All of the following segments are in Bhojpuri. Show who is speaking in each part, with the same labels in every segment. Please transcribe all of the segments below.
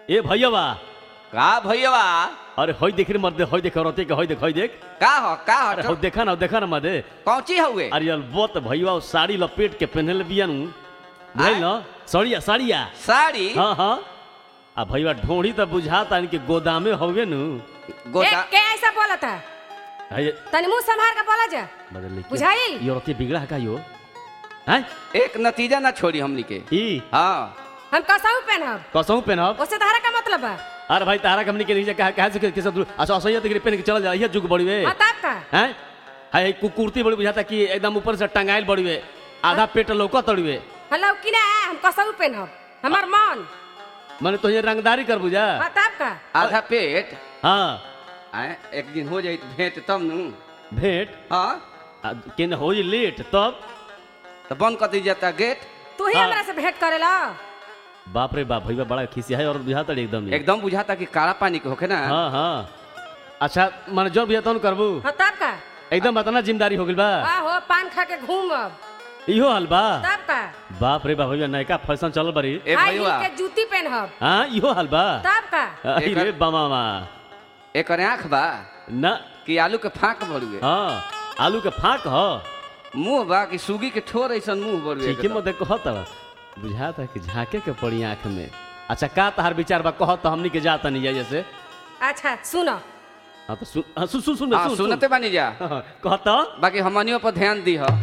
Speaker 1: ए भैयावा
Speaker 2: का भैया
Speaker 1: अरे हई देख रे मर्दे हई देख रते के हई देख हई देख
Speaker 2: का हो का
Speaker 1: अरे
Speaker 2: हो
Speaker 1: हई देखा ना देखा ना मर्दे
Speaker 2: कौची हुए
Speaker 1: अरे यार वो तो भैया वो साड़ी लपेट के पहनले बिया नु बुझल ना साड़िया साड़िया
Speaker 2: साड़ी
Speaker 1: हाँ हाँ आ भैया ढोड़ी तो बुझाता इनके गोदामे होगे नु
Speaker 2: गोदा
Speaker 3: ए, के ऐसा बोला था
Speaker 1: है
Speaker 3: तनी मुंह संभाल के बोला जा
Speaker 1: बदल लेके
Speaker 3: बुझाइल?
Speaker 1: ये औरतें बिगड़ा है का यो हैं
Speaker 2: एक नतीजा ना छोड़ी हमनी के
Speaker 1: ई
Speaker 2: हाँ
Speaker 3: हम कसहू पहनब
Speaker 1: कसहू पहनब
Speaker 3: उससे तहरा का मतलब बा
Speaker 1: अरे भाई तारा कंपनी के नीचे कहा कहा से किस दूर अच्छा असैया तक पहन के चल जा ये जुग बड़ी वे
Speaker 3: हाँ तब का
Speaker 1: हैं है कु- कुर्ती बड़ी बुझाता कि एकदम ऊपर से टंगाइल बड़ी वे आधा पेट लौका तड़ुए
Speaker 3: हलो कि ना हम कसहू पहनब हमार मन
Speaker 1: माने तो ये रंगदारी कर बुझा
Speaker 3: हाँ तब का
Speaker 2: आधा पेट
Speaker 1: हाँ
Speaker 2: आए, एक दिन हो जाई तो भेंट तब नु
Speaker 1: भेंट
Speaker 2: हाँ
Speaker 1: आ, केन हो जी लेट तब
Speaker 2: तो बंद कर दी जाता गेट
Speaker 3: तू ही
Speaker 1: हाँ।
Speaker 3: हमरा से भेंट करेला
Speaker 1: बाप रे बाप भैया बड़ा खिसिया है और बुझाता रे एकदम ही।
Speaker 2: एकदम बुझाता कि काला पानी के होखे ना
Speaker 1: हाँ हाँ अच्छा माने जो भी तौन करबू
Speaker 3: हाँ तब का
Speaker 1: एकदम इतना जिम्मेदारी हो गइल बा
Speaker 3: आहो पान खा के घूमब
Speaker 1: इहो हाल बा
Speaker 3: तब का
Speaker 1: बाप रे बाप भैया नयका फैशन चल बरी
Speaker 2: ए
Speaker 3: हाई हील
Speaker 2: भैया
Speaker 3: के जूती पहनब
Speaker 1: हाँ इहो हाल बा
Speaker 3: तब का
Speaker 1: अरे
Speaker 2: एकर-
Speaker 1: बमामा
Speaker 2: एक आँख बा
Speaker 1: ना
Speaker 2: कि आलू के फाँक बड़ुए
Speaker 1: हाँ आलू के फाक ह
Speaker 2: मुंह बा कि सूगी के ठोर ऐसन मुंह बड़ुए
Speaker 1: ठीक है मत कहत बुझाता है कि झाके के पड़ी आँख में अच्छा का तहार विचार बा कहत तो हमनी के जाता नहीं जाए जैसे
Speaker 3: अच्छा सुनो
Speaker 1: हाँ तो सुन हाँ, सुन सुन सुन
Speaker 2: हाँ
Speaker 1: सुन
Speaker 2: सुनते बानी जा
Speaker 1: कहत
Speaker 2: बाकी हमनियों पर ध्यान दी हो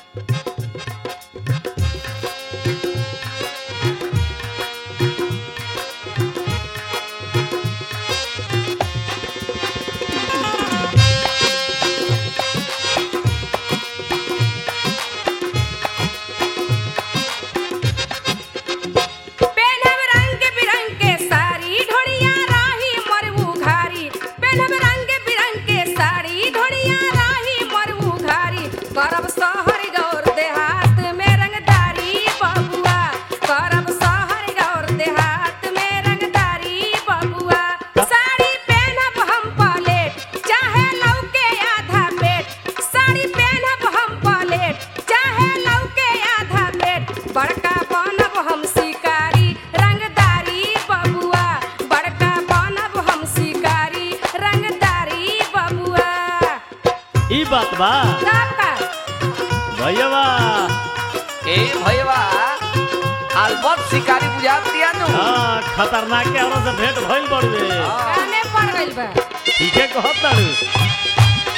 Speaker 3: पहनब रंग बिरंग के साड़ी ढोड़िया राही मरऊ घारी पहनब रंग बिरंग के साड़ी ढोड़िया राही मरऊ घारी करब शहर गौर देहात में रंगदारी बबुआ करब शहर गौर देहात में रंगदारी बबुआ साड़ी पहनब हम पलेट चाहे लौके आधा पेट साड़ी पहनब हम पलेट चाहे लौके आधा पेट बड़का बनब हम शिकारी रंगदारी बबुआ बड़का बनब हम शिकारी रंगदारी बबुआ
Speaker 1: ई बात बा
Speaker 3: तब का
Speaker 1: भैया बा
Speaker 2: ए भैया अलबत शिकारी बुझा दिया नु
Speaker 1: हाँ खतरनाक के औरत से भेंट भइल बड़वे
Speaker 3: काने पड़ गइल बा
Speaker 1: ठीक है कहत तारू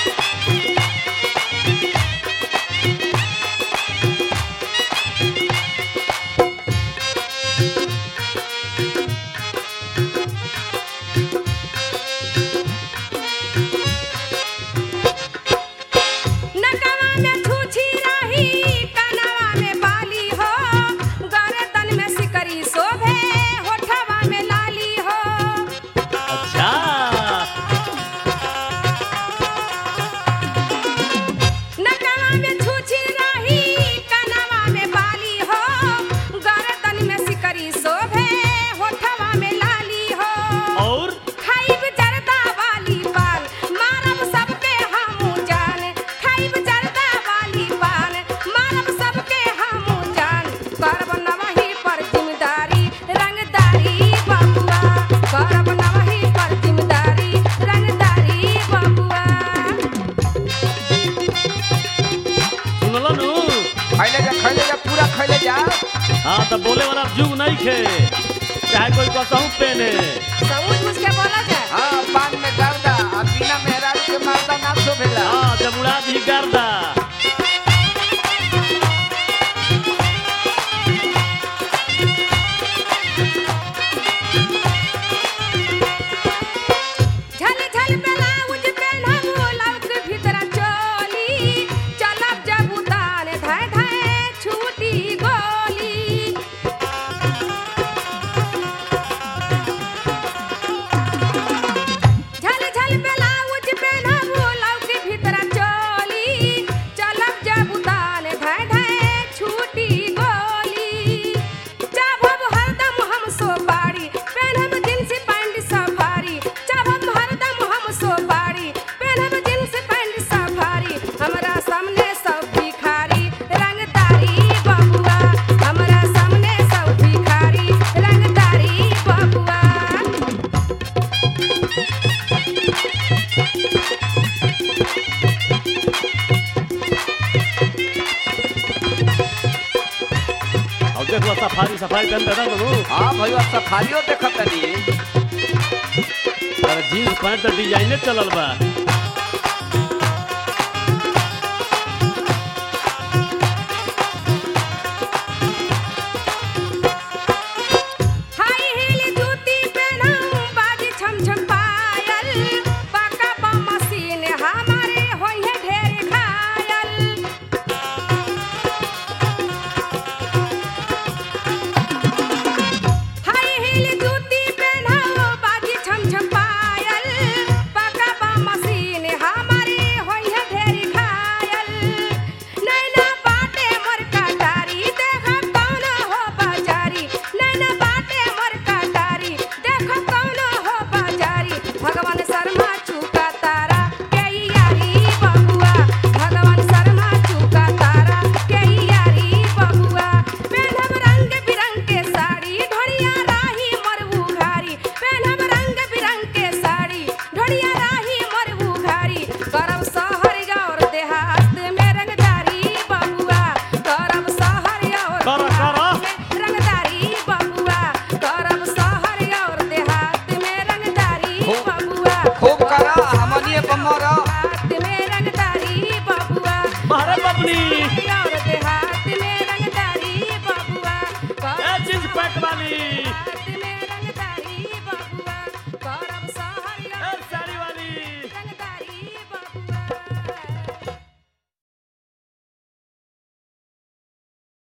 Speaker 3: नकवा में छूछी रही कनवा में बाली हो गर्दन में सिकरी शोभे होठवा में लाली हो
Speaker 1: अच्छा
Speaker 3: नकवा में छूछी रही कनवा में बाली हो गर्दन में सिकरी शोभे होठवा में लाली हो
Speaker 1: और
Speaker 3: खाइब जरदा वाली पान मारब सबके हमू जान खाइब जरदा वाली पान मारब सबके हमू जान करब नवही पर जिम्मेदारी रंगदारी बबुआ करब नवही पर जिम्मेदारी रंगदारी बबुआ
Speaker 1: सुनलो नु
Speaker 2: खैले जा खैले जा पूरा खैले जा
Speaker 1: हाँ तो बोले वाला जुग नहीं खे चाहे कोई कसहू पहने
Speaker 3: समझ बुझ के बोला जाए
Speaker 2: हाँ पान में गर्दा आ बिना मेहरारू के मारदा ना शोभेला
Speaker 1: हाँ जब उड़ा दी गर्दा
Speaker 3: झल झल ब्लाउज पहनब लौक भीतर चोली चलब जब उतान धाय धाय छूटी गोली झल झल ब्लाउज पहनब लौक भीतर चोली
Speaker 1: सफारी सफारी पहनते ना बाबू
Speaker 2: हाँ भैया सफारियो देखत तनी
Speaker 1: और जीन्स पैंट तो डिजाइने चलल बा